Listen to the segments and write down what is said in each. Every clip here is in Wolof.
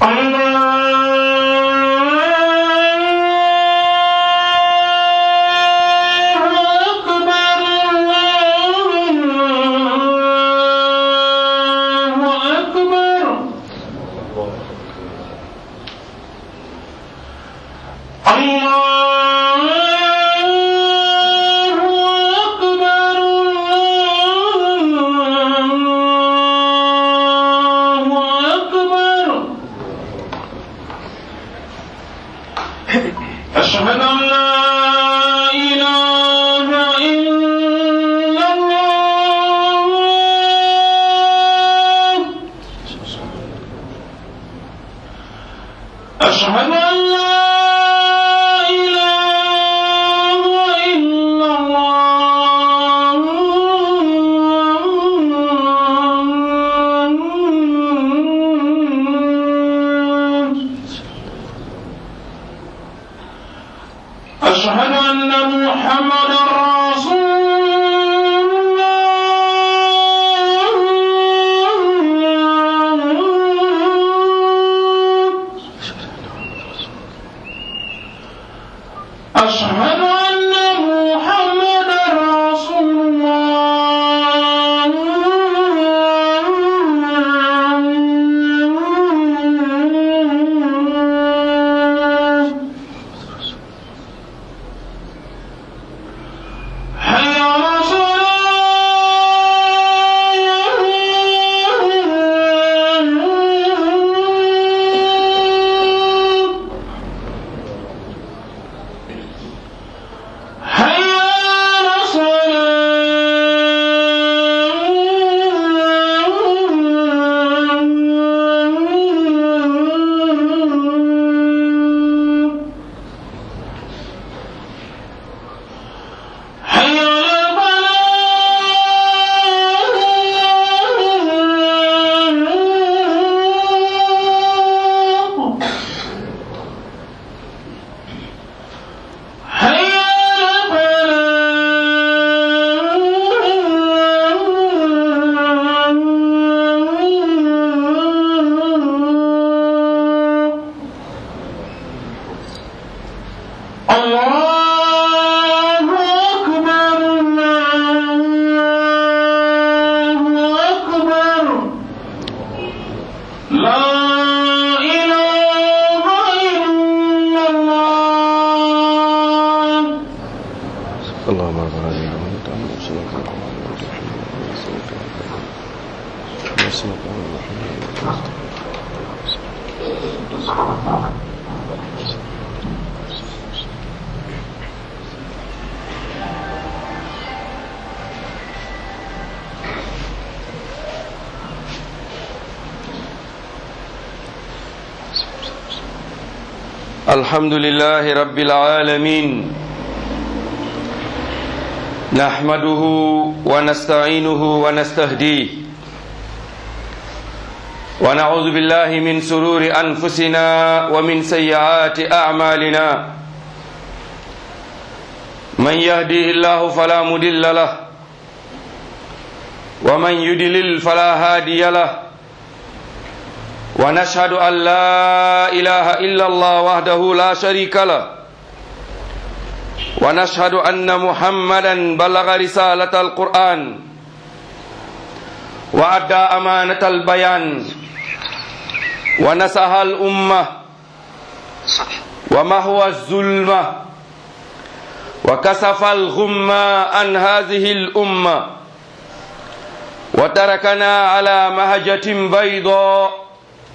أشهد أن لا إله إلا الله أشهد أن لا إله إلا الله أشهد أن محمدا رسول الله أشهد أن محمدا رسول الله حي على الصلاة حي على الصلاة حي على الفلاح حي على الفلاح الله أكبر الله أكبر لا إله إلا الله اللهم رب العالمين وانت عم وصلك على محمد وصلك على وصلك على محمد الحمد لله رب العالمين نحمده ونستعينه ونستهديه ونعوذ بالله من سرور أنفسنا ومن سيئات أعمالنا من يهديه الله فلا مضل له ومن يضلل فلا هادي له ونشهد أن لا إله إلا الله وحده لا شريك له ونشهد أن محمدا بلغ رسالة القرآن وأدى أمانة البيان ونصح الأمة ومهوى الظلمة وكسف الغمة عن هذه الأمة وتركنا على مهجة بيضاء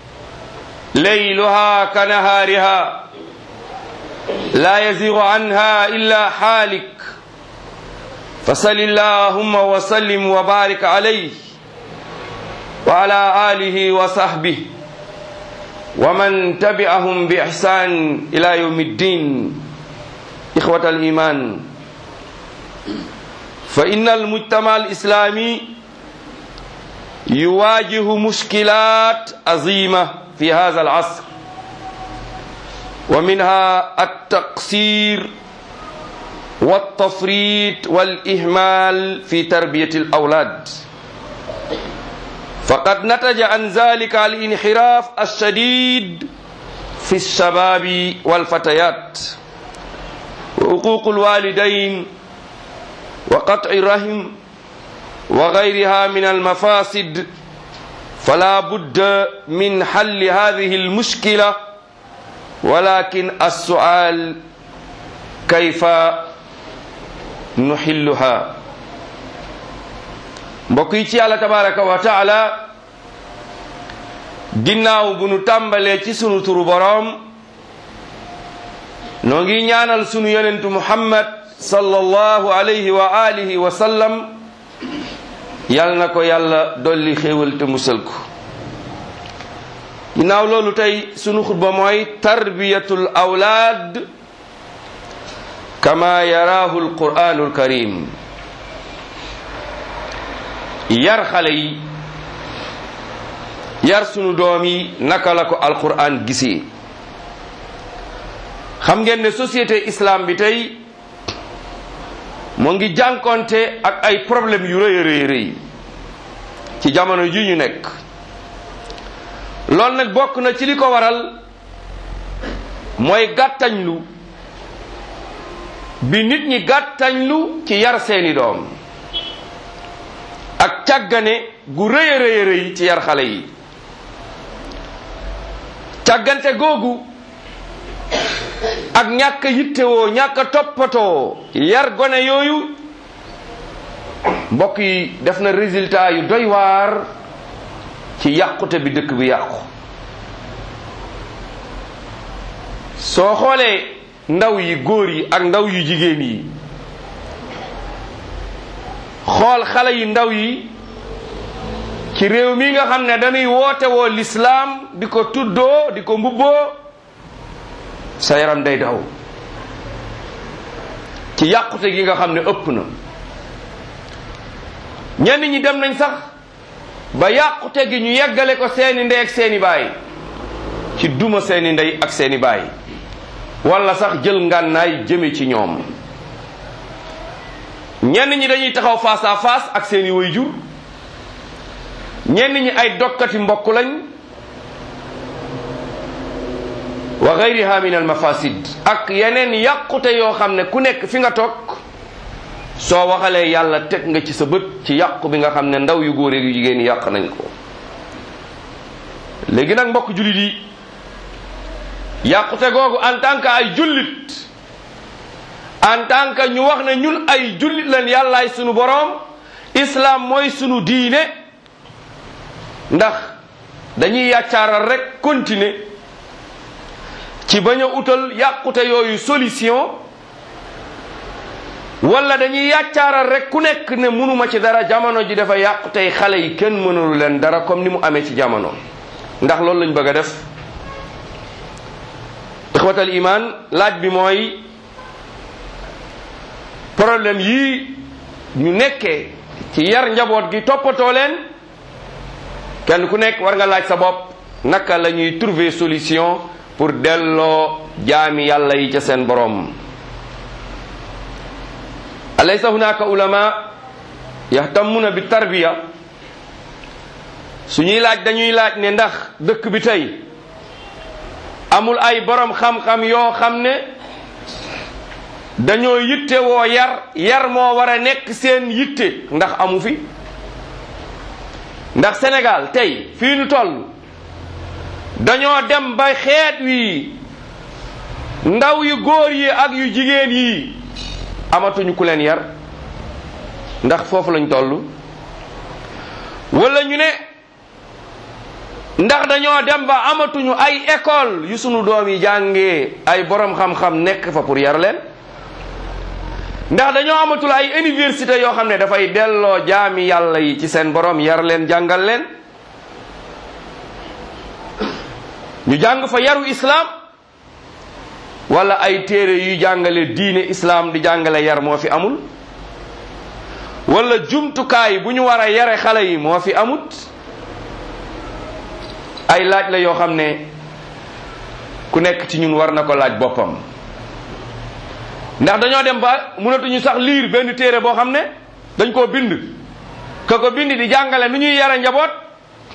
ليلها كنهارها لا يزيغ عنها إلا حالك فصل اللهم وسلم وبارك عليه وعلى آله وصحبه ومن تبعهم بإحسان إلى يوم الدين إخوة الإيمان فإن المجتمع الإسلامي يواجه مشكلات عظيمة في هذا العصر ومنها التقصير والتفريط والإهمال في تربية الأولاد faqad nataja an zalika al inxiraaf alshadid fi lshababi walfatayat wa uququ lwalidain wa qat'i rahim wa gayriha min almafasid fala budda min halli hadihi almushkila walakin alsual kayfa nuxilluha mbokk yi ci yàlla tabaraka wa taala ginnaaw bu nu tàmbalee ci sunu turu boroom noo ngi ñaanal sunu yonentu muhammad sallallahu alayhi wa alihi wa sallam yal na ko yàlla dolli xéewal te musal ko ginnaaw loolu tey sunu xutba mooy tarbiyatul awlaad kama yaraahu alquranu alkarim yar xale yi yar sunu doom yi naka la ko alquran gisee xam ngeen ne société islam bi tey moo ngi jànkonte ak ay problème yu rëy a rëy rëy ci jamono ji ñu nekk loolu nag bokk na ci li ko waral mooy gàttañlu bi nit ñi gàttañlu ci yar seeni doom ak càggane gu rëy a rëy rëy ci yar xale yi càggante googu ak ñàkk a yittewoo ñàkk a toppatoo yar gone yooyu mbokk yi def na résultat yu doy waar ci yàqute bi dëkk bi yàqu soo xoolee ndaw yi góor yi ak ndaw yu jigéen yi xool xale yu ndaw yi ci réew mi nga xam ne dañuy woote woo lislaam di ko tuddoo di ko mbubboo sa yaram day daw ci yàqute gi nga xam ne ëpp na ñenn ñi dem nañ sax ba yàqute gi ñu yeggale ko seeni ndey ak seeni baay ci duma seeni ndey ak seeni baay wala sax jël ngànnaay jëme ci ñoom ñenn ñi dañuy taxaw face à face ak seeni waajur ñenn ñi ay dokkati mbokk lañ wa gayriha min al mafasid ak yeneen yàqute yoo xam ne ku nekk fi nga toog soo waxalee yàlla teg nga ci sa bët ci yàqu bi nga xam ne ndaw yu góor yu jigéen yàq nañ ko léegi nag mbokk jullit yi yàqute googu en tant que ay jullit en tant que ñu wax ne ñun ay jullit lañ yàllaay sunu boroom islam mooy sunu diine ndax dañuy yàccaaral rek continuer ci bañ a utal yàqute yooyu solution wala dañuy yàccaaral rek ku nekk ne mënuma ci dara jamono ji dafa yàqu tey xale yi kenn mënulu leen dara comme ni mu amee ci jamono ndax loolu lañ bëgg a def ixwatal iman laaj bi mooy problème yii ñu nekkee ci yar njaboot gi toppatoo leen kenn ku nekk war nga laaj sa bopp naka la ñuy trouver solution pour delloo jaami yàlla yi ca seen borom alaysa hunaka ulama yahtamuna bi tarbiya suñuy laaj dañuy laaj ne ndax dëkk bi tey amul ay borom xam-xam yoo xam ne dañoo yitte woo yar yar moo war a nekk seen yitte ndax amu fi ndax Sénégal tey fii nu toll dañoo dem ba xeet wi ndaw yu góor yi ak yu jigéen yi amatuñu ku leen yar ndax foofu lañ toll wala ñu ne ndax dañoo dem ba amatuñu ay école yu sunu doom yi jàngee ay borom xam-xam nekk fa pour yar leen ndax dañoo amatul ay université yoo xam ne dafay delloo jaami yàlla yi ci seen borom yar leen jàngal leen ñu jàng fa yaru islam wala ay téere yuy jàngale diine islam di jàngale yar moo fi amul wala jumtukaay bu ñu war a yare xale yi moo fi amut ay laaj la yoo xam ne ku nekk ci ñun war na ko laaj boppam ndax dañoo dem ba mënatuñu sax liir benn téere boo xam ne dañ koo bind ka ko bind di jàngale nu ñuy yare njaboot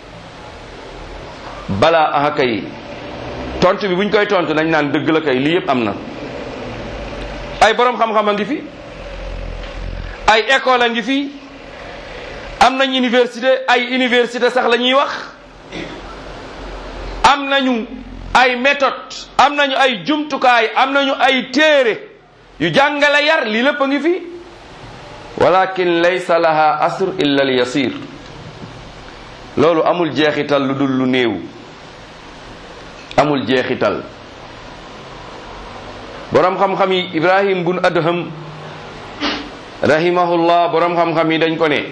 balaa aha kay tontu bi buñ koy tontu nañ naan dëgg la kay lii yëpp am na ay borom xam-xam a ngi fi ay école a ngi fi am nañ université ay université sax la ñuy wax am nañu ay méthode am nañu ay jumtukaay am nañu ay téere yu jàngale yar lii lépp a ngi fi walakin laysa laha asr illa al yasir loolu amul jeexital lu dul lu néew amul jeexital borom xam-xam yi ibrahim bun adham rahimahullah borom xam-xam yi dañ ko ne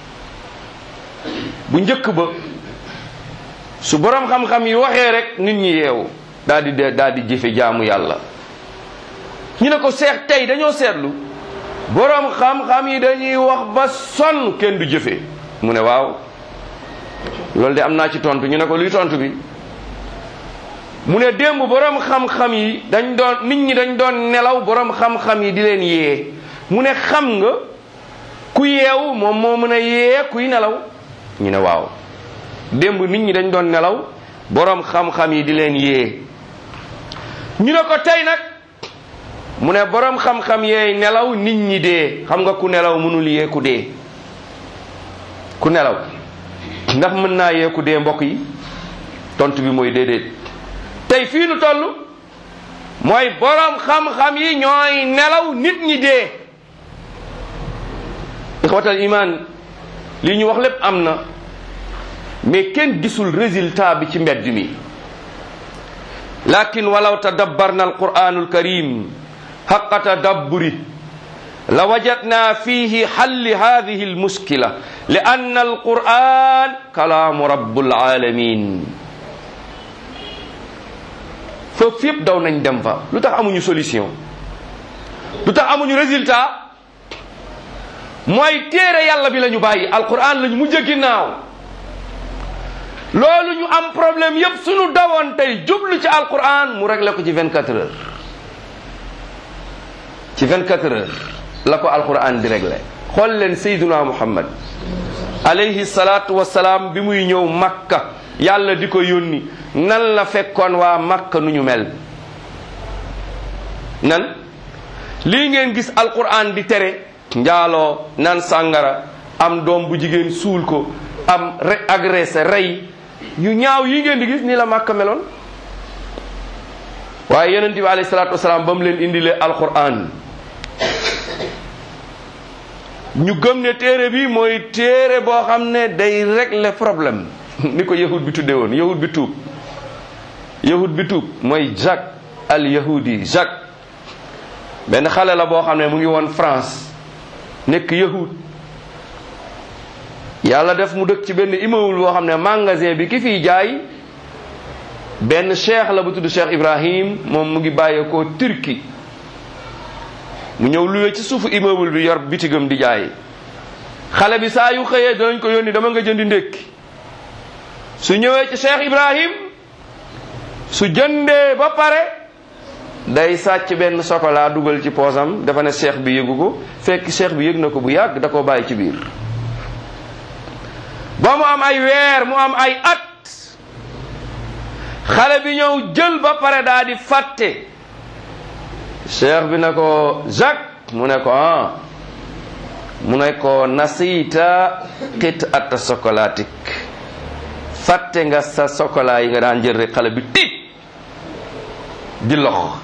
bu njëkk ba su borom xam-xam yi waxee rek nit ñi yeewu daal di de daal di jëfe jaamu yàlla ñu ne ko seex tey dañoo seetlu borom xam-xam yi dañuy wax ba sonn kenn du jëfe mu ne waaw loolu de am naa ci tontu ñu ne ko luy tontu bi mu ne démb borom xam-xam yi dañ doon nit ñi dañ doon nelaw borom xam-xam yi di leen yee mu ne xam nga ku yeewu moom moo mën a yee kuy nelaw ñu ne waaw démb nit ñi dañ doon nelaw borom xam-xam yi di leen yee ñu ne ko tey nag mu ne borom xam-xam yeey nelaw nit ñi dee xam nga ku nelaw mënul yee ku dee ku nelaw ndax mën naa yee ku dee mbokk yi tontu bi mooy déedéet tey fii nu toll mooy borom xam-xam yi ñooy nelaw nit ñi dee ixwatal iman li ñu wax lépp am na mais kenn gisul résultat bi ci mbedd mi lakin walaw tadabbarna alquran alkarim حق تدبره لوجدنا فيه حل هذه المشكلة لأن القرآن كلام رب العالمين foofu yëpp daw nañ dem fa lu tax amuñu solution lu tax amuñu résultat mooy téere yàlla bi la ñu bàyyi alquran la ñu mujj ginnaaw loolu ñu am problème yëpp suñu dawoon tey jublu ci alquran mu réglé ko ci 24 heures ci 24 heures la ko alquran di réglé xool leen sayduna muhammad alayhi salaatu wasalaam bi muy ñëw makka yàlla di ko yónni nan la fekkoon waa makka nu ñu mel nan lii ngeen gis alquran di tere njaaloo nan sàngara am doom bu jigéen suul ko am re agressé rey yu ñaaw yi ngeen di gis ni la makka meloon waaye yonent bi alayhi salaatu wasalaam ba mu leen indilee alquran ñu gëm ne téere bi mooy téere boo xam ne day régler problème ni ko yahud bi tuddee woon yahud bi tuub yahud bi tuub mooy Jacques al yahudi Jacques benn xale la boo xam ne mu ngi woon France nekk yahud yàlla def mu dëkk ci benn immeuble boo xam ne magasin bi ki fiy jaay benn cheikh la bu tudd Cheikh Ibrahim moom mu ngi bàyyeekoo Turquie mu ñëw luwe ci suufu immeuble bi yor bitigam di jaay xale bi saa yu xëyee danañ ko yónni dama nga jëndi ndékki su ñëwee ci Cheikh Ibrahim su jëndee ba pare day sàcc benn chocolat dugal ci poosam dafa ne cheikh bi yëgu ko fekk cheikh bi yëg na ko bu yàgg da koo bàyyi ci biir ba mu am ay weer mu am ay at xale bi ñëw jël ba pare daa di fàtte cheikh bi ne ko Jacques mu ne ko ah mu ne ko nasita qit at sokolatik fàtte nga sa sokola yi nga daan jël rek xale bi tiit di lox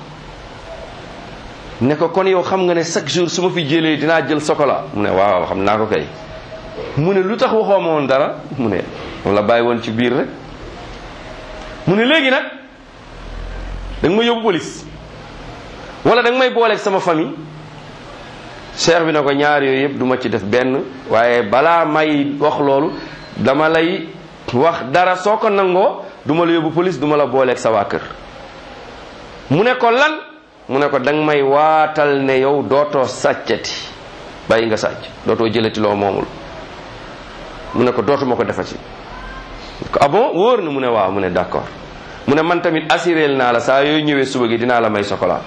ne ko kon yow xam nga ne chaque jour su ma fi jëlee dinaa jël sokola mu ne waaw xam naa ko kay mu ne lu tax waxoo ma woon dara mu ne moom la bàyyi woon ci biir rek mu ne léegi nag da nga ma yóbbu police wala da nga may booleeg sama famille cheikh bi na ko ñaar yooyu yëpp du ma ci def benn waaye balaa may wax loolu dama lay wax dara soo ko nangoo du ma la yóbbu police du ma la booleeg sa waa kër mu ne ko lan mu ne ko da nga may waatal ne yow dootoo sàccati bàyyi nga sàcc dootoo jëlati loo moomul mu ne ko dootuma ko defati ko ah bon wóor na mu ne waaw mu ne d'accord mu ne man tamit assuréel naa la saa yooyu ñëwee suba gi dinaa la may chocolat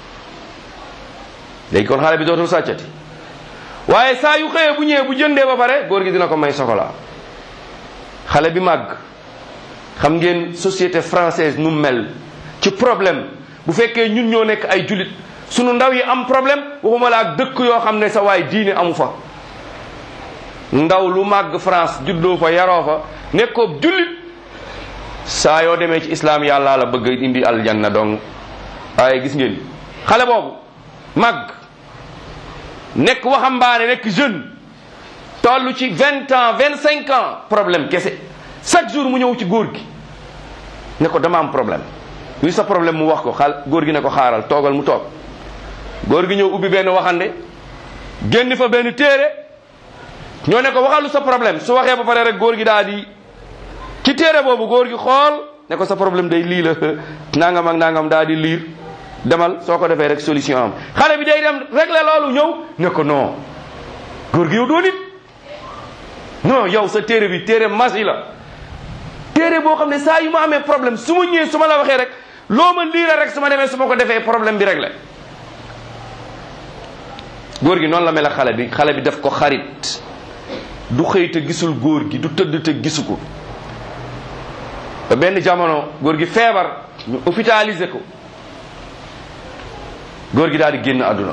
léegi kon xale bi dootul sàccati waaye saa yu xëyee bu ñëwee bu jëndee ba pare góor gi dina ko may chocolat xale bi màgg xam ngeen société française nu mel ci problème bu fekkee ñun ñoo nekk ay julit sunu ndaw yi am problème waxuma la ak dëkk yoo xam ne sa waay diine amu fa ndaw lu màgg France juddoo fa yaroo fa nekkoo jullit saa yoo demee ci islam yàlla la bëgg indi aljanna donc waaye gis ngeen xale boobu màgg nekk waxambaane nekk jeune toll ci vingt ans vingt cinq ans problème kese chaque jour mu ñëw ci góor gi ne ko dama am problème luy sa problème mu wax ko xaal góor gi ne ko xaaral toogal mu toog góor gi ñëw ubbi benn waxande génn fa benn téere ñoo ne ko waxal lu sa problème su waxee ba pare rek góor gi daal di ci téere boobu góor gi xool ne ko sa problème day lii la nangam ak nangam daal di liir demal soo ko defee rek solution am xale bi day dem régler loolu ñëw ne ko non góor gi yow doo nit non yow sa téere bi téere masi la téere boo xam ne saa yu ma amee problème su ma ñëwee su ma la waxee rek loo ma liira rek su ma demee su ma ko defee problème bi réglé góor gi noonu la mel ak xale bi xale bi def ko xarit du xëy te gisul góor gi du tëdd te gisu ko ba benn jamono góor gi feebar ñu hôpitalisé ko góor gi daal di génn àdduna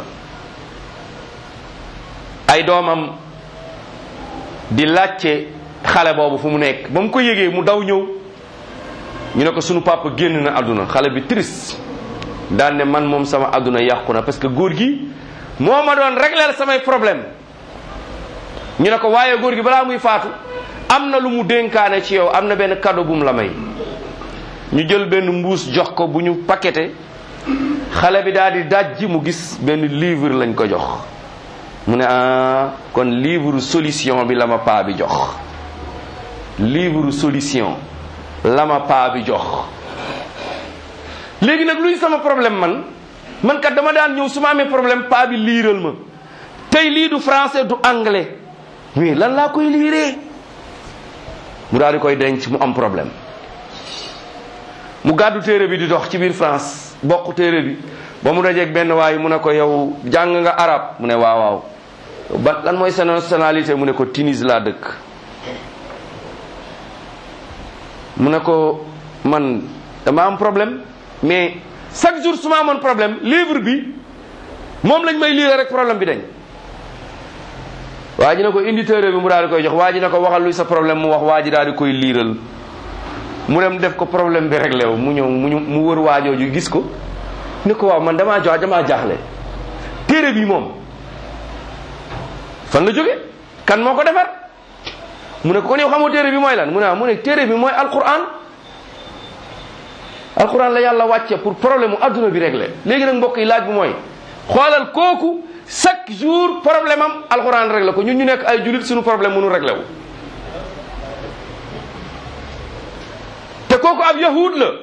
ay doomam di laajte xale boobu fu mu nekk ba mu ko yégee mu daw ñëw ñu ne ko sunu papa génn na àdduna xale bi triste daan ne man moom sama àdduna yàqu na parce que góor gi moo ma doon régler samay problème ñu ne ko waaye góor gi balaa muy faatu am na lu mu dénkaane ci yow am na benn cadeau bu mu la may ñu jël benn mbuus jox ko bu ñu paqueté xale bi daal di dajji mu gis benn livre lañ ko jox mu ne ah kon livre solution bi la ma paa bi jox livre solution la ma paa bi jox léegi nag luy sama problème man man kat dama daan ñëw su ma amee problème paa bi liiral ma tey lii du français du anglais mais lan laa koy liiree mu daal di koy denc mu am problème mu gàddu téere bi di dox ci biir France bokk téere bi ba mu dajeeg benn waay mu ne ko yow jàng nga arab mu ne waaw waaw ba lan mooy sa nationalité mu ne ko Tunis laa dëkk mu ne ko man dama am problème mais chaque jour su ma amoon problème livre bi moom lañ may lire rek problème bi dañ waa ji ne ko indi téere bi mu daal di koy jox waa ji ne ko waxal luy sa problème mu wax waa ji daal di koy liiral mu dem def ko problème bi réglé wu mu ñëw mu ñu mu wër waajooju gis ko ne ko waaw man damaa jox damaa jaaxle téere bi moom fan la jóge kan moo ko defar mu ne ko kon yow xamoo téere bi mooy lan mu ne mu ne téere bi mooy alquran alquran la yàlla wàcce pour problème mu adduna bi réglé léegi nag mbokk yi laaj bi mooy xoolal kooku chaque jour problème am alquran réglé ko ñun ñu nekk ay julit suñu problème mënu réglé wu te kooku ab yahud la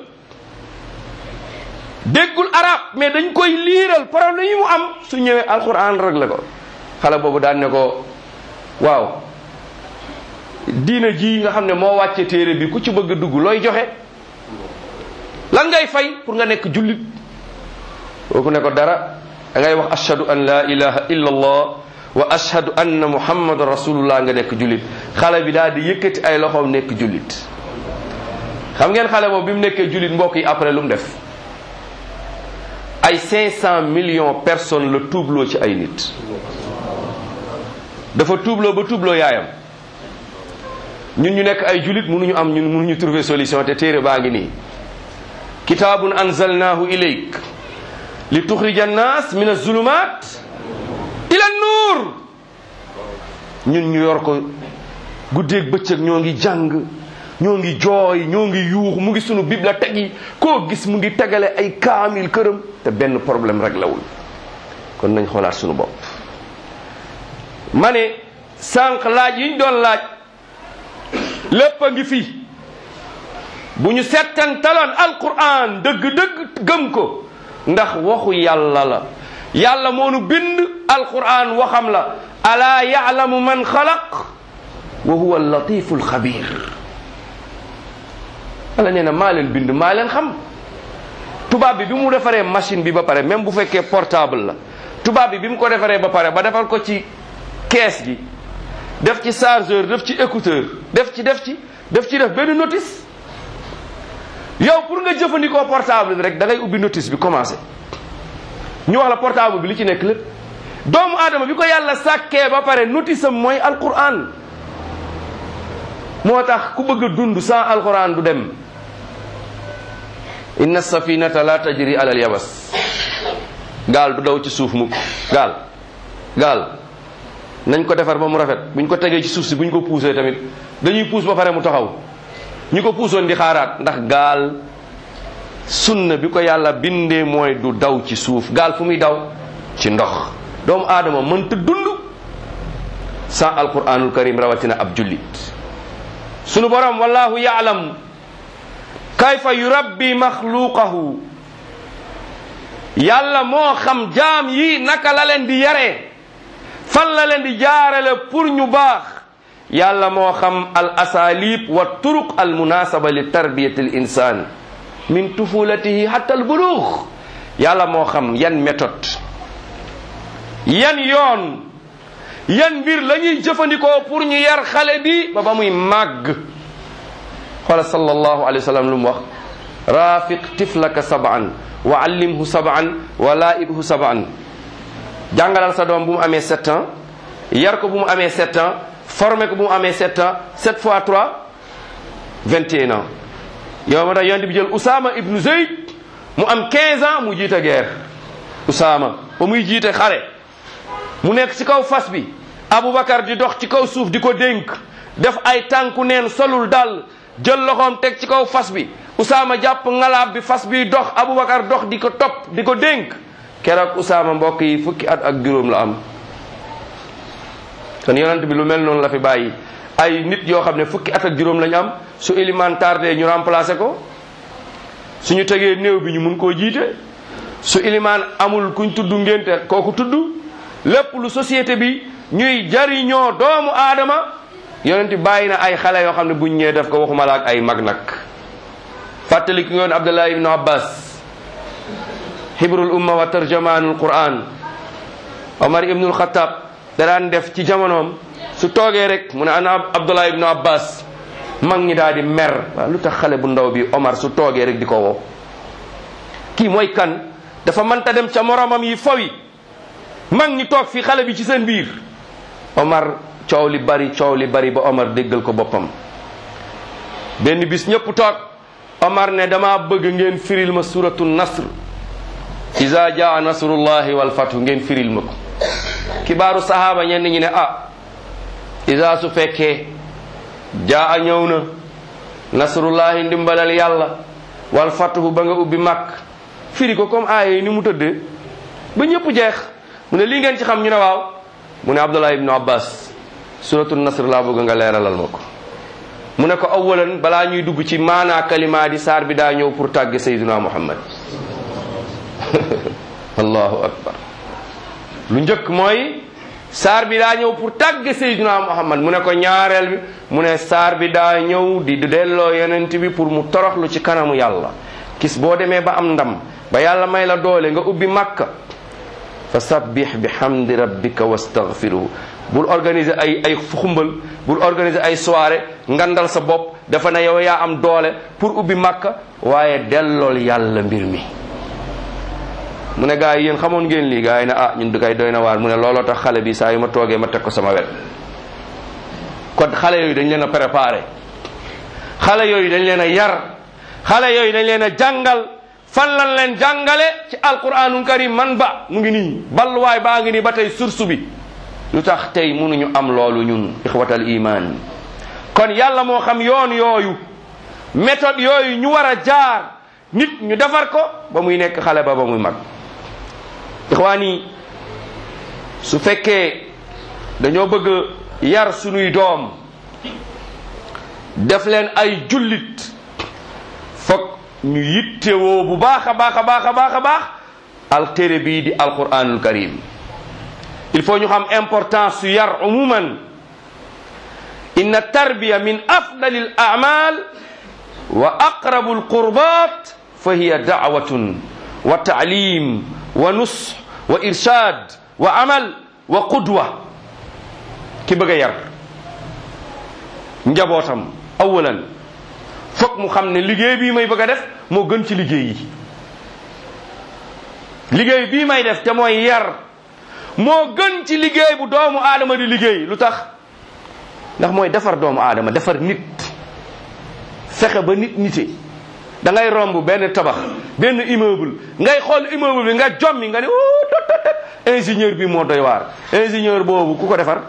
déggul arab mais dañ koy liiral problème yi mu am su ñëwee alquran réglé ko xale boobu daan ne ko waaw diina ji nga xam ne moo wàcce téere bi ku ci bëgg a dugg looy joxe lan ngay fay pour nga nekk jullit kooku ne ko dara da ngay wax ashhadu an la ilaha illa allah wa ashhadu anna muhammadan rasulullah nga nekk jullit xale bi daal di yëkkati ay loxoom nekk jullit xam ngeen xale boobu bi mu nekkee jullit mbokk yi après lu mu def ay 500 millions personnes la tuubloo ci ay nit dafa tuubloo ba tuubloo yaayam ñun ñu nekk ay julit mënuñu am ñun mënuñu trouver solution te téere baa ngi nii kitaabun anzalnahu ilayk li tuxrija annas min azulumat ila nuur ñun ñu yor ko guddeeg bëccëg ñoo ngi jàng ñoo ngi jooy ñoo ngi yuux mu ngi sunu bibliothèque yi koo gis mu ngi tegale ay kaamil këram te benn problème rek lawul kon nañ xoolaat sunu bopp ma ne sànq laaj yi ñu doon laaj lépp a ngi fi bu ñu settantaloon alquran dëgg-dëgg gëm ko ndax waxu yàlla la yàlla moo nu bind alquran waxam la alaa yaalamu man xalaq wa huwa allatifu alxabir yàlla nee na maa leen bind maa leen xam tubaab bi bi mu defaree machine bi ba pare même bu fekkee portable la tubaab bi bi mu ko defaree ba pare ba defal ko ci kees gi def ci chargeur def ci écouteur def ci def ci def ci def benn notice yow pour nga jëfandikoo portable bi rek da ngay ubbi notice bi commencé ñu wax la portable bi li ci nekk lépp doomu aadama bi ko yàlla sàkkee ba pare notice am mooy alquran moo tax ku bëgg a dund sans alquran du dem inna safinata la tajri ala al yabas gaal du daw ci suuf mukk gaal gaal nañ ko defar ba mu rafet buñ ko tegee ci suuf si buñ ko puusee tamit dañuy puus ba pare mu taxaw ñu ko puusoon di xaaraat ndax gaal sunna bi ko yàlla bindee mooy du daw ci suuf gaal fu muy daw ci ndox doomu aadama mënta dund sans alquranul karim rawatina ab jullit sunu borom wallahu yaalam kayfa yurabbi maxluqahu yàlla moo xam jaam yi naka la leen di yaree fan la leen di jaarale pour ñu baax yàlla moo xam al asalib wa turuq al munasaba li tarbiyati al insan min tufulatihi hatta al bulugh yàlla moo xam yan méthode yan yoon yan mbir la ñuy jëfandikoo pour ñu yar xale bi ba ba muy màgg xoola sallallahu alayhi wa sallam lu mu wax rafiq tiflaka sab'an wa allimhu sab'an wa laibhu sab'an jàngalal sa doom bu mu amee sept ans yar ko bu mu amee sept ans formé ko bu mu amee sept ans sept fois trois vingt et un ans yow ma tax yonent bi jël Usaama ibnu Zeyd mu am quinze ans mu jiite guerre Usaama ba muy jiite xare mu nekk ci kaw fas bi Aboubacar di dox ci kaw suuf di ko dénk def ay tànku neen solul dal jël loxoom teg ci kaw fas bi Usaama jàpp ngalaab bi fas bi dox Aboubacar dox di ko topp di ko dénk keroog Usaama mbokk yi fukki at ak juróom la am kon yonent bi lu mel noonu la fi bàyyi ay nit yoo xam ne fukki at ak juróom lañu am su iliman tardé ñu remplacé ko suñu tegee néew bi ñu mun koo jiite su iliman amul kuñ tudd ngénte kooku tudd lépp lu société bi ñuy jariñoo doomu aadama yonent bàyyi na ay xale yoo xam ne buñ ñëwee def ko waxuma la ak ay mag nag fàttali ki ngoon Abdullah ibnu Abbas hibrul umma wa tarjamaanul quran Omar ibnul Xattaab daraan def ci jamonoom su toogee rek mu ne ana Abdullah ibnu Abbas mag ñi daal di mer waaw lu tax xale bu ndaw bi Omar su toogee rek di ko woo kii mooy kan dafa mënta dem ca moromam yi fawi mag ñi toog fi xale bi ci seen biir Omar coow li bari coow li bari ba Omar déggal ko boppam benn bis ñëpp toog Omar ne dama bëgg ngeen firil ma suratu nasr iza jaa nasrullahi wal fathu ngeen firil ma ko kibaaru sahaaba ñenn ñi ne ah iza su fekkee jaa ñëw na nasrullahi ndimbalal yàlla wal fathu ba nga ubbi màkk firi ko comme aaya yi ni mu tëddee ba ñëpp jeex mu ne lii ngeen ci xam ñu ne waaw mu ne Abdullah ibnu Abbas suratu nasr laa bëgg nga leeralal ma ko mu ne ko awalan balaa ñuy dugg ci maanaa kalima di saar bi daa ñëw pour tàgge sayduna muhammad allahu akbar lu njëkk mooy saar bi daa ñëw pour tàgge sayduna muhammad mu ne ko ñaareel bi mu ne saar bi daa ñëw di delloo yonent bi pour mu toroxlu ci kanamu yàlla kis boo demee ba am ndam ba yàlla may la doole nga ubbi makka fa sabbih bi hamdi rabbika wastaghfiruhu bul organiser ay ay xumbal bul organiser ay soirée ngandal sa bopp dafa ne yow yaa am doole pour ubbi makka waaye dellool yàlla mbir mi mu ne gars yi yéen xamoon ngeen lii gars yi ne ah ñun du kay doy na waar mu ne looloo tax xale bi saa yu ma toogee ma teg ko sama wet kon xale yooyu dañ leen a préparé xale yooyu dañ leen a yar xale yooyu dañ leen a jàngal fan lan leen jàngale ci alquranul karim man ba mu ngi nii balluwaay baa ngi nii ba tey source bi lu tax tey mënuñu am loolu ñun ixwatal iman kon yàlla moo xam yoon yooyu méthode yooyu ñu war a jaar nit ñu defar ko ba muy nekk xale ba ba muy mag ixwaan yi su fekkee dañoo bëgg yar sunuy doom def leen ay jullit foog ñu yittewoo bu baax a baax a baax a baax a baax al téere bii di alquranul karim il faut ñu xam importance su yar umuman inna tarbiya min afdali al a'mal wa aqrabu al qurbat fa hiya da'watun wa ta'lim wa nusx wa irshad wa amal wa qudwa ki bëgg a yar njabootam awalan foog mu xam ne liggéey bii may bëgg a def moo gën ci liggéey yi liggéey bii may def te mooy yar moo gën ci liggéey bu doomu aadama di liggéey lu tax ndax mooy defar doomu aadama defar nit fexe ba nit nite da ngay romb benn tabax benn immeuble ngay xool immeuble bi nga jommi nga ne oh tot tot tot ingénieur bi moo doy waar ingénieur boobu ku ko defar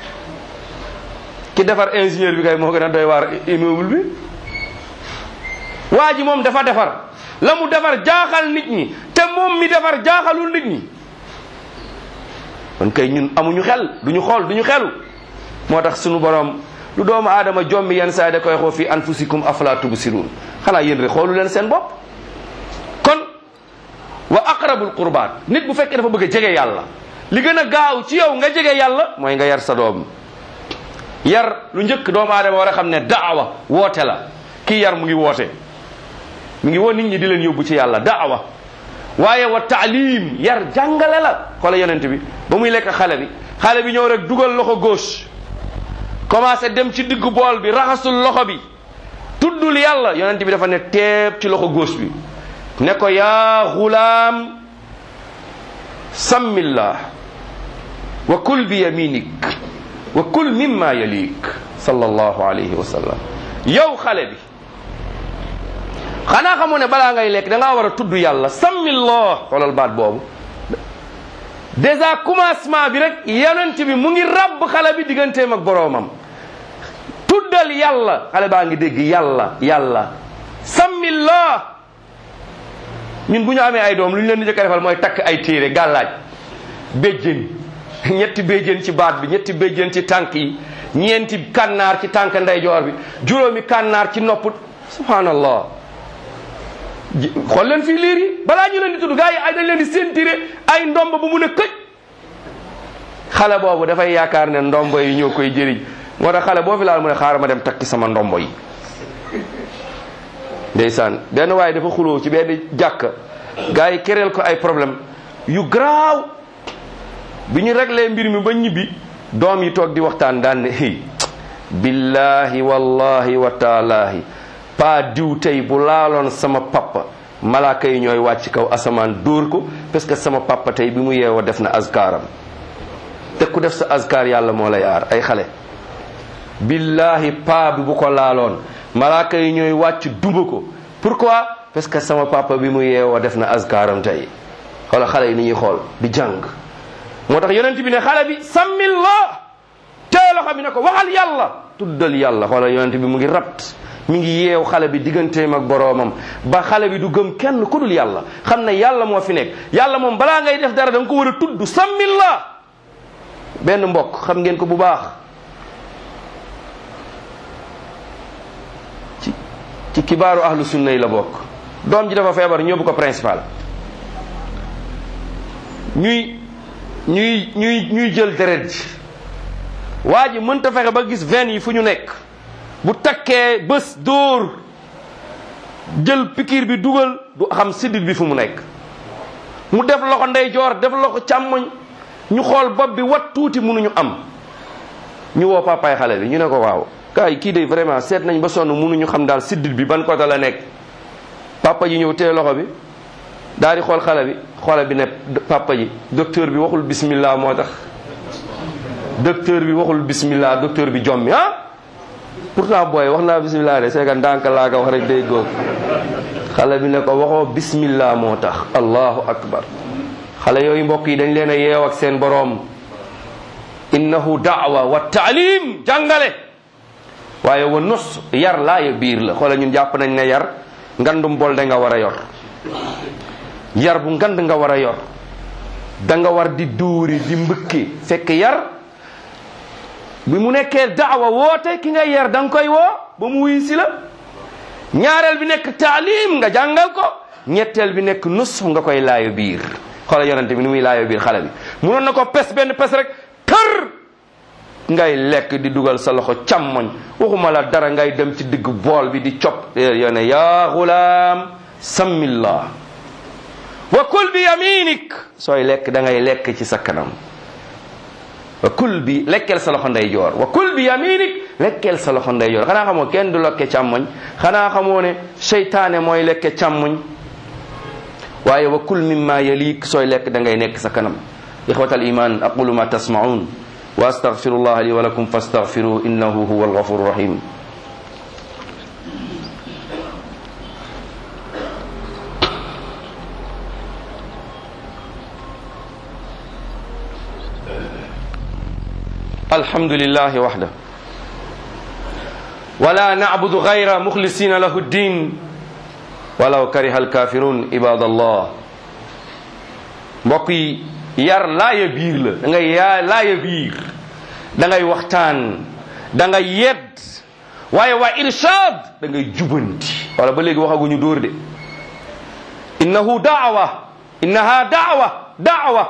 ki defar ingénieur bi kay moo gën a doy waar immeuble bi waa ji moom dafa defar la mu defar jaaxal nit ñi te moom mi defar jaaxalul nit ñi kon kay ñun amuñu xel duñu xool duñu xelu moo tax sunu borom lu doomu aadama jommi yenn saa yi da koy xoo fi anfusikum afala tubsirun xanaa yéen rek xoolu leen seen bopp kon wa aqrabul qurbaat nit bu fekkee dafa bëgg a jege yàlla li gën a gaaw ci yow nga jege yàlla mooy nga yar sa doom yar lu njëkk doomu aadama war a xam ne daawa woote la kii yar mu ngi woote mu ngi woo nit ñi di leen yóbbu ci yàlla daawa waaye wa taalim yar jàngale la xoola yonent bi ba muy lekk xale bi xale bi ñëw rek dugal loxo gauche commencé dem ci diggu bool bi raxasul loxo bi tuddul yàlla yonent bi dafa ne teeb ci loxo gauche bi ne ko yaa xulaam sammillah wa kul bi yaminik wa kul mimma yalik sallallahu alayhi wa sallam yow xale bi xanaa xamoo ne balaa ngay lekk da ngaa war a tudd yàlla sammillah xoolal baat boobu déjà commencement bi rek yonent bi mu ngi rabb xale bi digganteem ak boroomam tuddal yàlla xale baa ngi dégg yàlla yàlla sammillah ñun bu ñu amee ay doom lu ñu leen di jëkk a defal mooy takk ay téere gàllaaj béjjén ñetti béjjén ci baat bi ñetti béjjén ci tànk yi ñeenti kànnaar ci tànk ndeyjoor bi juróomi kànnaar ci nopp subhanallah xool leen fii liir yi balaa ñu leen di tudd gars yi ay dañ leen di sentiré ay ndomb bu mun a këj xale boobu dafay yaakaar ne ndombo yi ñoo koy jëriñ moo tax xale boo fi laal mu ne xaaral ma dem takki sama ndombo yi ndeysaan benn waaye dafa xuloo ci benn jàkk gars yi kereel ko ay problème yu garaaw bi ñu réglé mbir mi ba ñibbi doom yi toog di waxtaan daan ne hey billahi wallahi wa taalaahi pa diw tey bu laaloon sama papa malaaka yi ñooy wàcc kaw asamaan dóor ko parce que sama papa tey bi mu yeewoo def na azkaaram te ku def sa azkaar yàlla moo lay aar ay xale billahi pa bi bu ko laaloon malaaka yi ñooy wàcc duma ko pourquoi parce que sama papa bi mu yeewoo def na azkaaram tey wala xale yi ni ñuy xool di jàng moo tax yonent bi ne xale bi sammillah tee loxo bi ne ko waxal yàlla tuddal yàlla xoolal yonent bi mu ngi rabt mi ngi yeew xale bi digganteem ak boroomam ba xale bi du gëm kenn ku dul yàlla xam ne yàlla moo fi nekk yàlla moom balaa ngay def dara da nga ko war a tudd sammillah benn mbokk xam ngeen ko bu baax ci ci kibaaru ahlu sunna yi la bokk doom ji dafa feebar ñóbbu ko principal ñuy ñuy ñuy ñuy jël deret ji waa ji mënta fexe ba gis veine yi fu ñu nekk bu takkee bés dóor jël pikiir bi dugal du xam siddit bi fu mu nekk mu def loxo ndeyjoor def loxo càmmoñ ñu xool bopp bi wat tuuti mënuñu am ñu woo papaay xale bi ñu ne ko waaw gars yi kii de vraiment seet nañ ba sonn mënuñu xam daal siddit bi ban côté la nekk papa ji ñëw téye loxo bi daal di xool xale bi xoole bi ne papa ji docteur bi waxul bismillah moo tax docteur bi waxul bismillah docteur bi jommi ah pourtant booy wax naa bismillah de c'est que ndànk laa ko wax rek day góor xale bi ne ko waxoo bismillah moo tax allahu akbar xale yooyu mbokk yi dañ leen a yeew ak seen boroom innahu daawa wa taalim jàngale waaye wa nus yar laaya biir la xoola ñun jàpp nañ ne yar ngandum bol da nga war a yor yar bu ngand nga war a yor da nga war di duuri di mbëkki fekk yar bi mu nekkee daawa woote ki nga yar da nga koy woo ba mu wuy si la ñaareel bi nekk taalim nga jàngal ko ñetteel bi nekk nus nga koy laayo biir xoola yonente bi ni muy laayo biir xale bi munoon na ko pes benn pes rek kër ngay lekk di dugal sa loxo càmmoñ waxuma la dara ngay dem ci digg bool bi di cop yone yaa xulaam sammillah wa kul bi yaminik sooy lekk da ngay lekk ci sa kanam wa kul bi lekkeel sa loxo ndeyjoor wa kul bi yaminik lekkeel sa loxo ndeyjoor xanaa xamoo kenn du lekke càmmoñ xanaa xamoo ne seytaane mooy lekke càmmoñ waaye wa kul mimma yaliik sooy lekk da ngay nekk sa kanam ixwat al iman aqulu ma tasmaun wa astaghfirullah li wa lakum fastaghfiruhu innahu huwa alghafuru rahim الحمد لله وحده ولا نعبد غير مخلصين له الدين ولو كره الكافرون عباد الله mbokk yi yar laaya biir la da ngay yaa laaya biir da ngay waxtaan da ngay yedd waaye waa irshad da ngay jubanti wala ba léegi waxaguñu dóor de innahu daawa innaha daawa daawa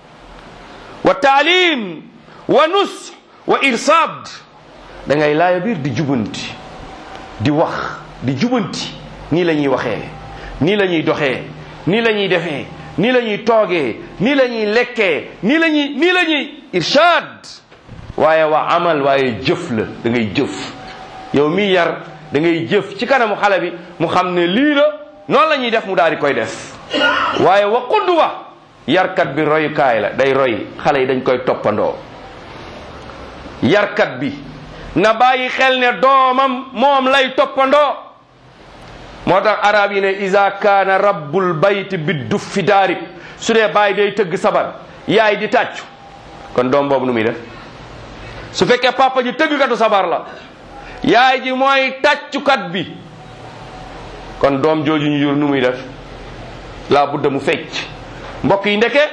wa taalim wa nus wa irsaad da ngay laaya biir di jubanti di wax di jubanti nii la ñuy waxee nii la ñuy doxee nii la ñuy defee nii la ñuy toogee nii la ñuy lekkee nii la ñuy nii la ñuy irsaad waaye waa amal waaye jëf la da ngay jëf yow mi yar da ngay jëf ci kanamu xale bi mu xam ne lii la noonu la ñuy def mu daal di koy def waaye wa qudwa yarkat bi royukaay la day roy xale yi dañ koy toppandoo yarkat bi na bàyyi xel ne doomam moom lay toppandoo moo tax arab yi ne isa kaana rabbul bayt bi duf fi daarib su dee bàyyi day tëgg sabar yaay di tàccu kon doom boobu nu muy def su fekkee papa ji tëggkatu sabar la yaay ji mooy tàccukat bi kon doom jooju ñu jur nu muy def laa budda mu fecc mbokk yi ndeke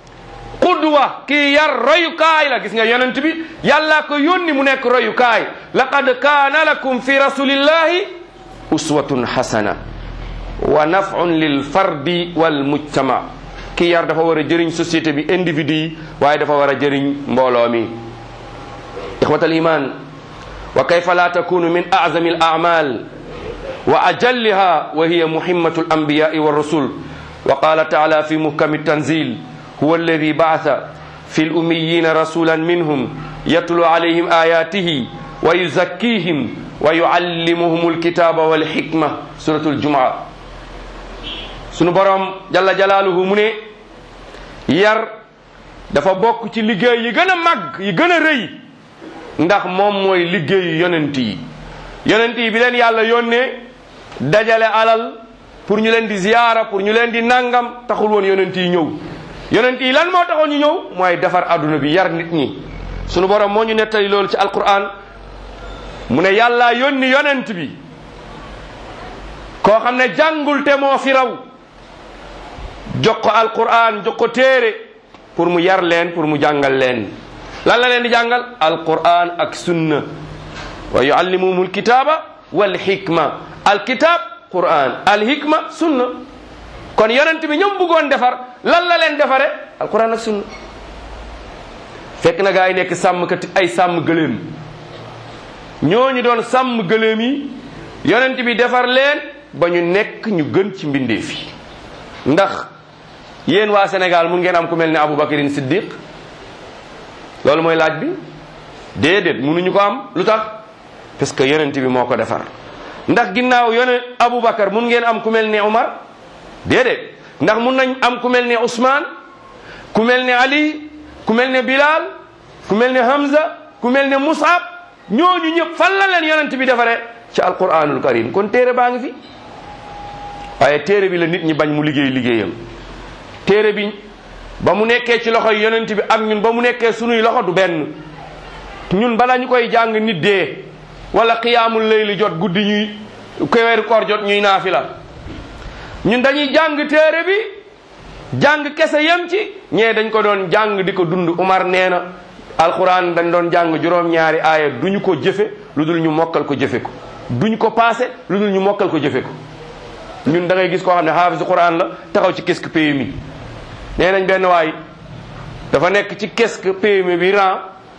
qudwa kii yar royukaay la gis nga yonent bi yàlla ko yónni mu nekk royukaay laqad kaana lakum fi rasulillahi uswatun hasana wa naf'un lil fardi wal mujtama kii yar dafa war a jëriñ société bi individu yi waaye dafa war a jëriñ mbooloo mi ixwat al iman wa kayfa la takunu min a'zami al a'mal wa ajalliha wa hiya muhimmatu al anbiya'i wa rusul wa qala ta'ala fi muhkami tanzil هو الذي بعث في الأميين رسولا منهم يتلو عليهم آياته ويزكيهم ويعلمهم الكتاب والحكمة سورة الجمعة sunu borom jalla jalaaluhu mu ne yar dafa bokk ci liggéey yi gën a màgg yi gën a rëy ndax moom mooy liggéeyu yonent yi yonent yi bi leen yàlla yónnee dajale alal pour ñu leen di ziyaara pour ñu leen di nangam taxul woon yonent yi ñëw yonent yi lan moo taxoon ñu ñëw mooy defar adduna bi yar nit ñi sunu borom moo ñu nettali loolu ci alquran mu ne yàlla yónni yonent bi koo xam ne jàngul te moo fi raw jox ko alquran jox ko téere pour mu yar leen pour mu jàngal leen lan la leen di jàngal alquran ak sunna wa yuallimuhum alkitaba wal hikma alkitab quran alhikma sunna kon yonent bi ñoom bëggoon defar lan la leen defare alquran ak sunna fekk na gaa yi nekk sàmmkat ay sàmm gëléem ñooñu doon sàmm gëléem yi yonent bi defar leen ba ñu nekk ñu gën ci mbindeef yi ndax yéen waa Sénégal mun ngeen am ku mel ne Aboubacarin Siddiq loolu mooy laaj bi déedéet munuñu ko am lu tax parce que yonent bi moo ko defar ndax ginnaaw yonent Aboubacar mun ngeen am ku mel ne Umar déedéet ndax mun nañ am ku mel ne Ousmane ku mel ne Ali ku mel ne Bilal ku mel ne Hamza ku mel ne Musab ñooñu ñëpp fan la leen yonent bi defaree ci alquranul karim kon téere baa ngi fi waaye téere bi la nit ñi bañ mu liggéey liggéeyam téere bi ba mu nekkee ci loxoy yonent bi ak ñun ba mu nekkee sunuy loxo du benn ñun bala ñu koy jàng nit dee wala xiyaamul layli jot guddi ñuy weeru koor jot ñuy naafila ñun dañuy jàng téere bi jàng kese yem ci ñee dañ ko doon jàng di ko dund Umar nee na alquran dañ doon jàng juróom-ñaari aaya duñu ko jëfe lu dul ñu mokkal ko jëfe ko duñ ko passé lu dul ñu mokkal ko jëfe ko ñun da ngay gis koo xam ne xaafisu quran la taxaw ci kesque PMI nee nañ benn waay dafa nekk ci kesque PMI bi ran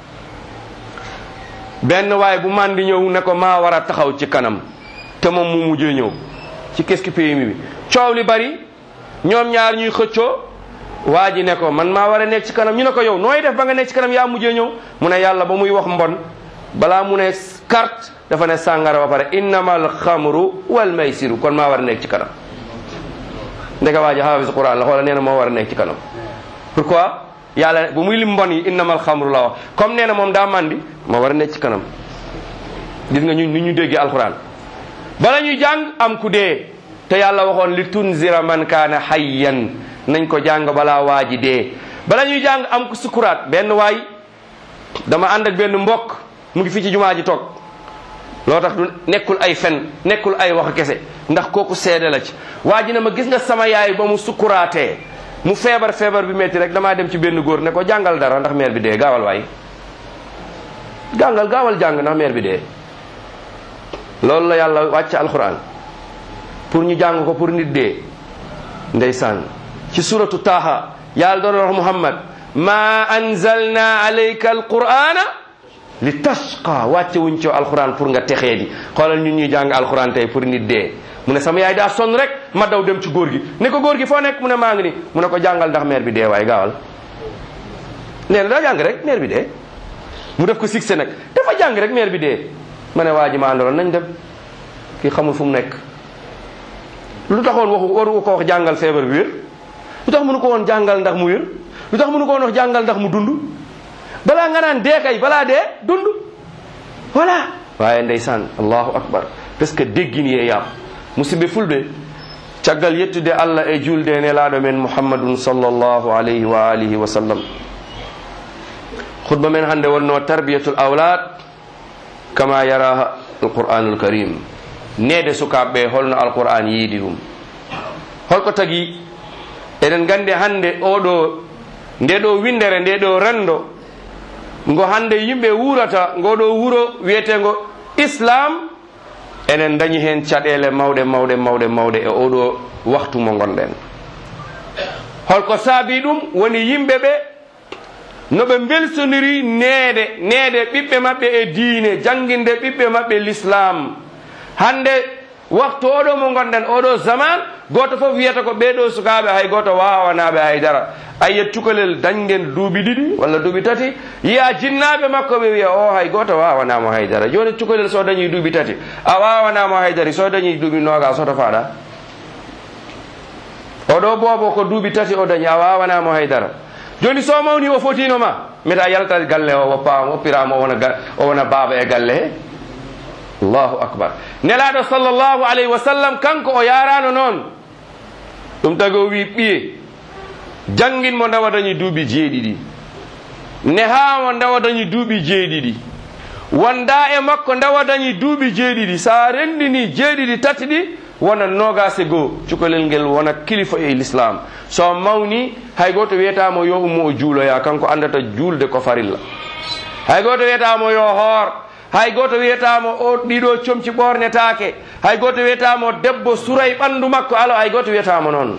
benn waay bu màndi ñëw ne ko maa war a taxaw ci kanam te moom mu mujjee ñëw ci kesque PMI bi coow li bari ñoom ñaar ñuy xëccoo waa ji ne ko man maa war a nekk ci kanam ñu ne ko yow nooy def ba nga nekk ci kanam yaa mujjee ñëw mu ne yàlla ba muy wax mbon balaa mu ne carte dafa ne sàngara ba pare innamal xamru wal maysiru kon maa war a nekk ci kanam ndeka waa ji xaafis quran la xoola nee na moo war a nekk ci kanam pourquoi yàlla bu muy lim mbon yi innamal xamru la wax comme nee na moom daa mandi moo war a nekk ci kanam gis nga ñu ni ñu déggee alquran bala ñuy jàng am ku dee te yàlla waxoon li tunzira man kaana hayyan nañ ko jàng balaa waa ji dee bala ñuy jàng am ku sukuraat benn waay dama ànd ak benn mbokk mu ngi fi ci jumaa ji toog loo tax du nekkul ay fen nekkul ay wax kese ndax kooku seede la ci waa ji ne ma gis nga sama yaay ba mu sukuraatee mu feebar feebar bi metti rek damaa dem ci benn góor ne ko jàngal dara ndax meer bi dee gaawal waay jàngal gaawal jàng ndax meer bi dee loolu la yàlla wàcc alquran pour ñu jàng ko pour nit dee ndeysaan ci suratu taaha yàlla doon wax muhammad ma anzalna alayka alqurana li tashqa wàcce wuñ ci alquran pour nga texee di xoolal ñun ñuy jàng alquran tey pour nit dee mu ne sama yaay daa sonn rek ma daw dem ci góor gi ne ko góor gi foo nekk mu ne maa ngi ni mu ne ko jàngal ndax meer bi dee waaye gaawal nee na daa jàng rek meer bi dee mu def ko succès nag dafa jàng rek meer bi dee ma ne waa ji ma àndaloon nañ dem kii xamul fu mu nekk lu taxoon waxu waru ko wax jàngal feebar bi wér lu tax mënu ko woon jàngal ndax mu wér lu tax mënu ko woon wax jàngal ndax mu dund balaa nga naan dee kay balaa dee dund voilà waaye ndeysaan allahu akbar parce que déggin yee yaam musidɓe fulɓe caggal yettude allah e julde e nelaɗo men muhammadun sallllahu alayhi wa alihi wa sallam khutba men hannde wonno tarbiyatul awlad kama yara alqur'anul karim nede sukaɓe holno alqur'an yiidi ɗum holko tagi eɗen gandi hannde oɗo nde ɗo windere nde ɗo rendo ngo hannde yimɓe wurata ngoɗo wuro wiyetego islam enen dañi hen caɗele mawɗe mawɗe mawɗe mawɗe e oɗo waktu mo gonɗen holko saabi ɗum woni yimɓe ɓe noɓe belsoniri neede neede ɓiɓɓe maɓɓe e diine janginde ɓiɓɓe maɓɓe l'islam hande waktu oɗo mo gonɗen oɗo zaman goto foof wiyata ko ɓeɗo sukaɓe hay goto wawanaɓe haydara ayiyat cukalel dañgen duuɓi ɗiɗi walla duuɓi tati yiya jinnaɓe makko ɓe wiya o hay goto wawanamo haydara joni cukalel so dañi duuɓi tati a wawanamo haydari so dañi duuɓi noga soto faɗa oɗo boobo ko duuɓi tati o dañi a wawanamo haydara joni so mawni o fotino ma mbiɗa yaltat galle o woppama woppirama o wona o wona baaba e galle he allahu akbar nelaɗo sallllahu alayhi wa sallam kanko o yarano noon ɗum tagi o wi ɓiye jangguinmo ndawa dañi duuɓi jeeɗiɗi nehamo ndawa dañi duuɓi jeeɗiɗi wonda e makko ndawa dañi duuɓi jeeɗiɗi sa rendini jeeɗiɗi tati ɗi wona nogase goo cukalel ngel wona kilifa e l'islam so mawni hay goto wiyatamo yo ummo o juuloya kanko andata julde ko farilla hay goto wiyatamo yo hoor hay goto wiyatamo o ɗiɗo comci ɓornetake hay goto wiyatamo debbo suray ɓandu makko alo hay goto wiyatamo noon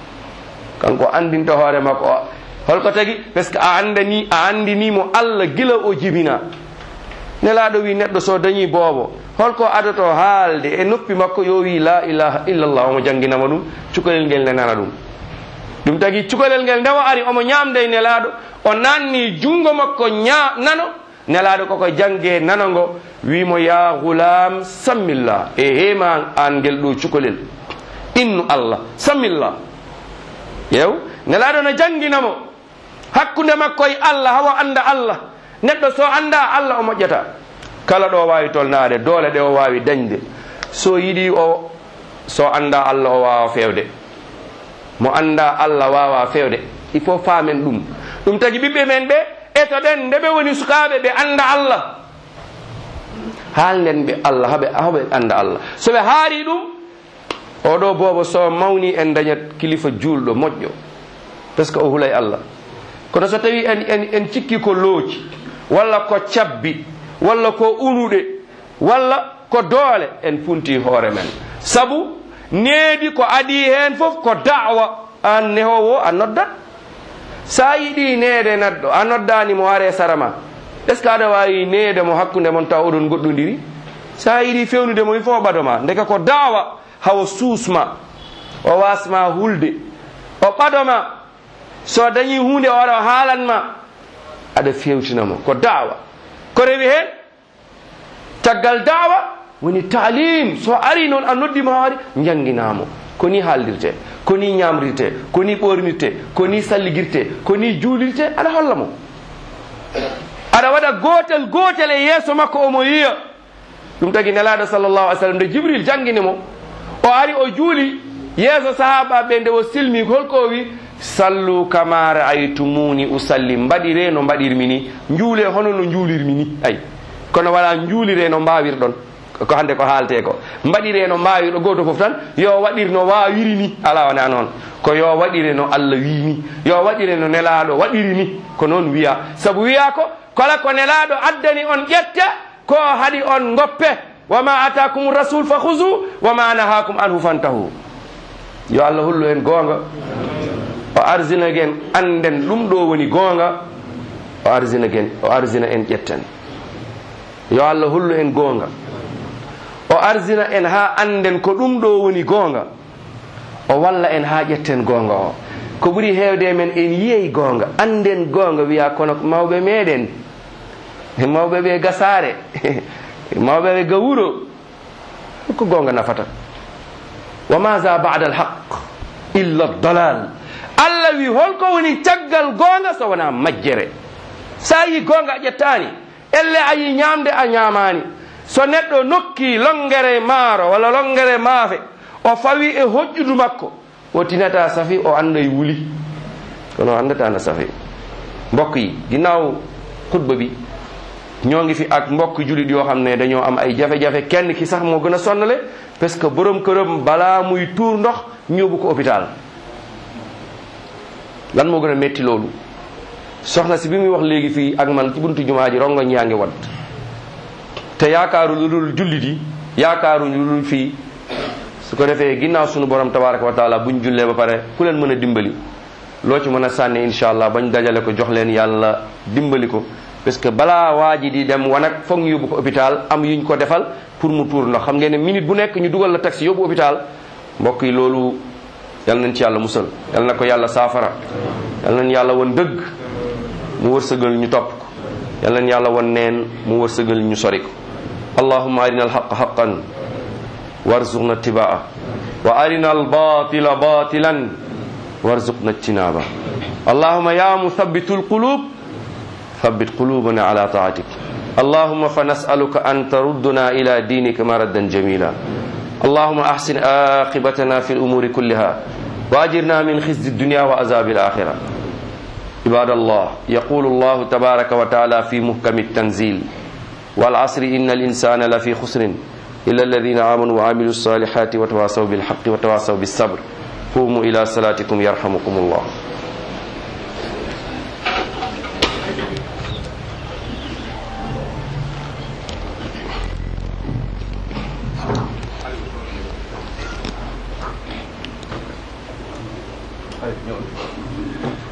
kanko andinta hoore makko o holko tagi par ce que a andani a andinimo allah gila o jibina nelaɗo wi neɗɗo so dañi boobo holko adoto haalde e noppi makko yo wi la ilaha illallah omo jangginama ɗum cukalel ngel nenana ɗum ɗum tagi cukalel ngel ndewa ari omo ñamde e nelaɗo o nanni jungo makko ña nano nelaɗo koko jangge nanango wimo ya gulam sammillah e hema an ngel ɗo cukalel innu allah sammillah yew nelaɗo no jangginamo hakkude makko e allah hawa anda allah neɗɗo so anda allah o moƴƴata kala ɗo wawi tolnade doole ɗe o wawi dañde so yiɗi o so anda allah o wawa fewde mo anda allah wawa fewde il faut famen ɗum ɗum tagi ɓiɓɓe men ɓe eto ɗen nde ɓe woni sukaɓe ɓe anda allah haalden ɓe allah haɓe haɓe anda allah so ɓe haari ɗum oɗo boobo so mawni en dañat kilifa julɗo moƴƴo par ce que o hulay allah kono so tawi en en en cikki ko looci walla ko cabbi walla ko unuɗe walla ko doole en punti hoore men sabu needi ko adi hen fof ko dawa an nehowo a noddat sa yiɗi neede neɗɗo a noddani mo are sarama est ce que aɗa wawi neede mo hakkude mon taw oɗon goɗɗodiri sa yiɗi fewnude mo il faut ɓadoma ndeka ko dawa hawo suusma o wasma hulde o ɓadoma so dañi hunde o waɗa haalanma aɗa fewtinamo ko dawa ko rewi hen caggal dawa woni taalim so ari noon a noddima haari jangginamo ko ni haaldirte ko ni ñamrirte ko ni ɓornirte ko ni salligirte ko ni juulirte aɗa holla mo aɗa waɗa gotel gotel e yeeso makko omo yiya ɗum tagi nelaɗo sallllahu alih sallam nde jibril jangguini mo o ari o juuli yeeso sahaba ɓe nde o silmi holko o wi sallu kama raaytumuni usalli mbaɗire no mbaɗirmi ni juule hono no juulirmi ni ayi kono wala juulire no mbawirɗon ko hande ko haalte ko mbaɗire no mbawirɗo goto foof tan yo waɗir no wawiri ni ala wona noon ko yo waɗire no allah wi ni yo waɗire no nelaɗo waɗiri ni ko noon wiya saabu wiya ko kala ko nelaɗo addani on ƴette ko haɗi on goppe wama atakum rasul fa husu wama nahakum anhu fantahu yo allah hullu en goonga o arsina gen anden ɗum ɗo woni goonga o arsina gen o arsina en ƴetten yo allah hullu en goonga o arsina en ha anden ko ɗum ɗo woni goonga o walla en ha ƴetten goonga o ko ɓuri heewde men en yiyeyi goonga anden goonga wiya kono mawɓe meɗen mawɓe ɓe gasare mawɓe ɓe gawuro ko goonga nafata wa maza bada alhaq illa dalal allah wi holko woni caggal goonga so wona majjere sa yi goonga a ƴettani elle a yi ñamde a ñamani so neɗɗo nokki longere maaro walla longere maafe o fawi e hoƴƴudu makko o tinata safi o anda e wuli kono o andata na safi mbokk yi ginnaaw xutba bi ñoo ngi fi ak mbokk julit yoo xam ne dañoo am ay jafe-jafe kenn ki sax moo gën a sonnale parce que borom këram balaa muy tuur ndox ñëwbu ko hôpital lan moo gën a metti loolu soxna si bi muy wax léegi fii ak man ci buntu jumaa ji rongoñ yaa ngi wat te yaakaaru lu dul jullit yi yaakaaru lu dul fii su ko defee ginnaaw sunu borom tabaraka wa taala buñ jullee ba pare ku leen mën a dimbali loo ci mën a sànni incha allah bañ dajale ko jox leen yàlla dimbali ko parce que balaa waa ji di dem wanag foog ñu yóbbu ko hôpital am yuñ ko defal pour mu tuur ndox xam ngeen ne minute bu nekk ñu dugal la taxi yóbbu hôpital mbokk yi loolu yal nañ ci yàlla musal yal na ko yàlla saafara yal nañ yàlla won dëgg mu wërsëgal ñu topp ko yal nañ yàlla won neen mu wërsëgal ñu sori ko allahumma arina alhaqa haqan warzuqna ittibaa wa arina albatila batilan warzuqna ijtinaba allahumma ya muthabbitu alqulub ثبت قلوبنا على طاعتك اللهم فنسألك أن تردنا إلى دينك مردا جميلا اللهم أحسن آقبتنا في الأمور كلها وأجرنا من خزي الدنيا وعذاب الآخرة عباد الله يقول الله تبارك وتعالى في محكم التنزيل والعصر إن الإنسان لفي خسر إلا الذين آمنوا وعملوا الصالحات وتواصوا بالحق وتواصوا بالصبر قوموا إلى صلاتكم يرحمكم الله ñëw